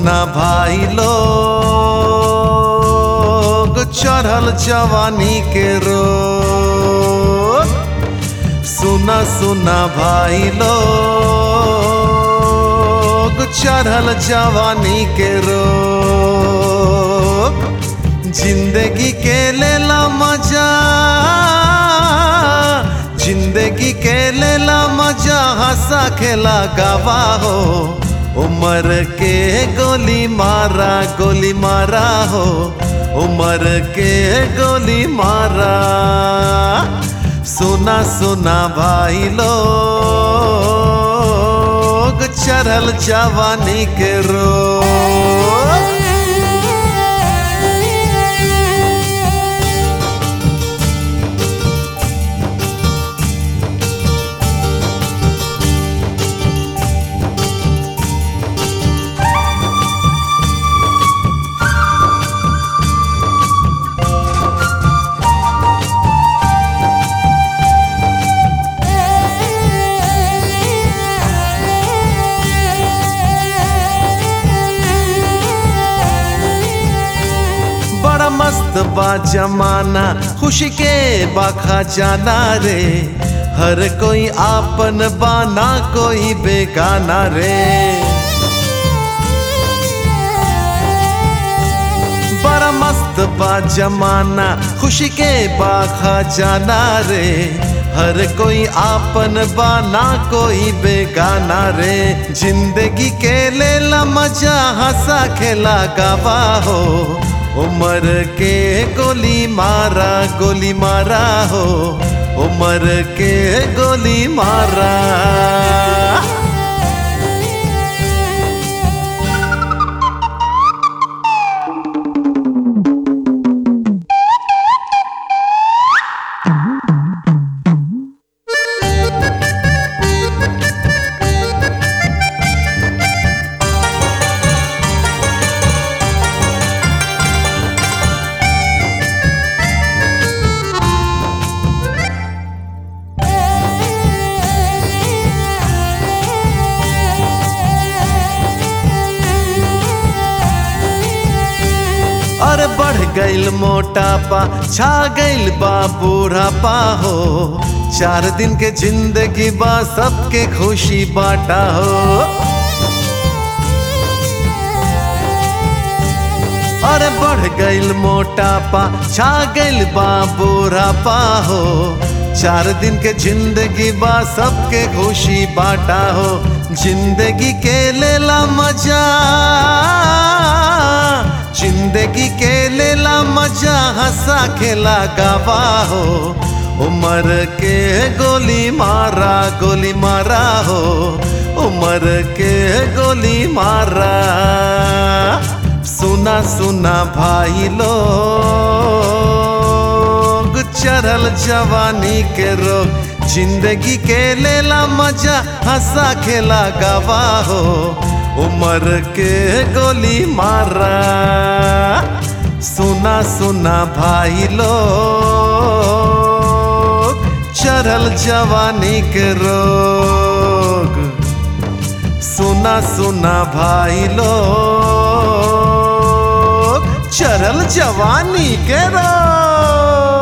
सुना भाई लोग चढ़ल जवानी के रोग सुना सुना भाई लोग चढ़ल जवानी के रोग जिंदगी के लेला मजा जिंदगी के लेला मजा हंसा खेला गवा हो उमर के गोली मारा गोली मारा हो उमर के गोली मारा सुना सुना भाई लोग चढ़ल जवानी के रोग बड़ा मस्त बा जमाना खुशी के बाखा जाना रे हर कोई आपन बाना कोई बेगाना रे बड़ा मस्त बा जमाना खुशी के बाखा जाना रे हर कोई आपन बाना कोई बेगाना रे जिंदगी के लेला मजा हंसा खेला गवा हो उमर के गोली मारा गोली मारा हो उमर के गोली मारा और बढ़ गईल मोटापा छा गईल बा बूढ़ापा हो चार दिन के जिंदगी बा सबके खुशी बाटा हो और बढ़ गईल मोटापा छा गईल बा बूढ़ापा हो चार दिन के जिंदगी बा सबके खुशी बाटा हो जिंदगी के लेला मजा जिंदगी के लेला मजा हंसा खेला गवा हो उमर के गोली मारा गोली मारा हो उमर के गोली मारा सुना सुना भाई लोग चढ़ल जवानी के रोग जिंदगी के लेला मजा हंसा खेला गवा हो उमर के गोली मारा सुना सुना भाई लोग चढ़ल जवानी के रोग सुना सुना भाई लोग चढ़ल जवानी के रोग